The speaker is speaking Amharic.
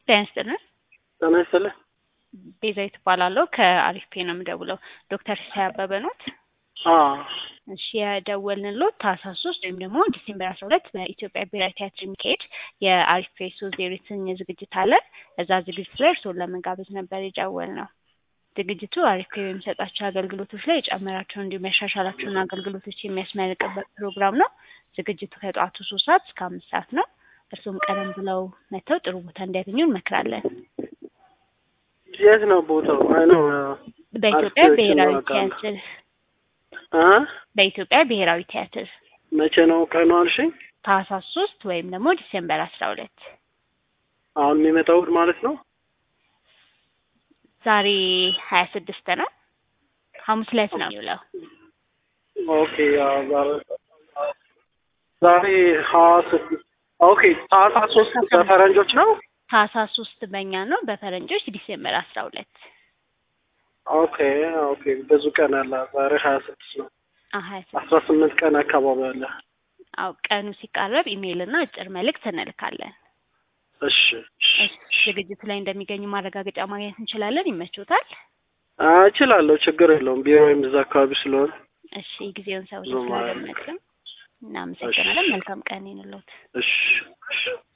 ጤና ይስጥልን። ጤና ይስጥልን። ቤዛዊት እባላለሁ ከአሪፍ ፔ ነው የምደውለው። ዶክተር ሲሳይ አበበ ኖት? አዎ እሺ የደወልንሎት ታህሳስ ሶስት ወይም ደግሞ ዲሴምበር አስራ ሁለት በኢትዮጵያ ብሔራዊ ቲያትር የሚካሄድ የአሪፍ ፔ ሶስት ዜሮ የተሰኘ ዝግጅት አለ። እዛ ዝግጅት ላይ እርስዎን ለመጋበዝ ነበር የደወልነው። ዝግጅቱ አሪፍ ፔ በሚሰጣቸው አገልግሎቶች ላይ የጨመራቸውን እንዲሁም ያሻሻላቸውን አገልግሎቶች የሚያስመርቅበት ፕሮግራም ነው። ዝግጅቱ ከጠዋቱ ሶስት ሰዓት እስከ አምስት ሰዓት ነው። እርስዎም ቀደም ብለው መጥተው ጥሩ ቦታ እንዲያገኙ እንመክራለን። የት ነው ቦታው? አይ ነው በኢትዮጵያ አርኪቴክቸር ብሔራዊ ነው አውቃለሁ። ቲያትር አ በኢትዮጵያ ብሔራዊ ቲያትር መቼ ነው ቀኑ አልሽኝ? ታህሳስ ሶስት ወይም ደግሞ ዲሴምበር አስራ ሁለት አሁን የሚመጣው እሑድ ማለት ነው። ዛሬ ሀያ ስድስት ነው። ሐሙስ ዕለት ነው የሚውለው። ኦኬ ያው ዛሬ ዛሬ ሀያ ስድስት ኦኬ ታህሳስ ሶስት በፈረንጆች ነው። ታህሳስ ሶስት በእኛ ነው፣ በፈረንጆች ዲሴምበር አስራ ሁለት ኦኬ ኦኬ ብዙ ቀን አለ። ዛሬ ሀያ ስድስት ነው። ሀያ አስራ ስምንት ቀን አካባቢ አለ። አው ቀኑ ሲቃረብ ኢሜይል እና አጭር መልእክት እንልካለን። እሺ እሺ እሺ፣ ዝግጅቱ ላይ እንደሚገኙ ማረጋገጫ ማግኘት እንችላለን። ይመቾታል? አ እችላለሁ፣ ችግር የለውም። ቢሮዬም እዛ አካባቢ ስለሆነ እሺ፣ ጊዜውን ሰዎች ብዙም ስላደመጥን እናመሰግናለን። መልካም ቀን ይሁንልዎት። እሺ እሺ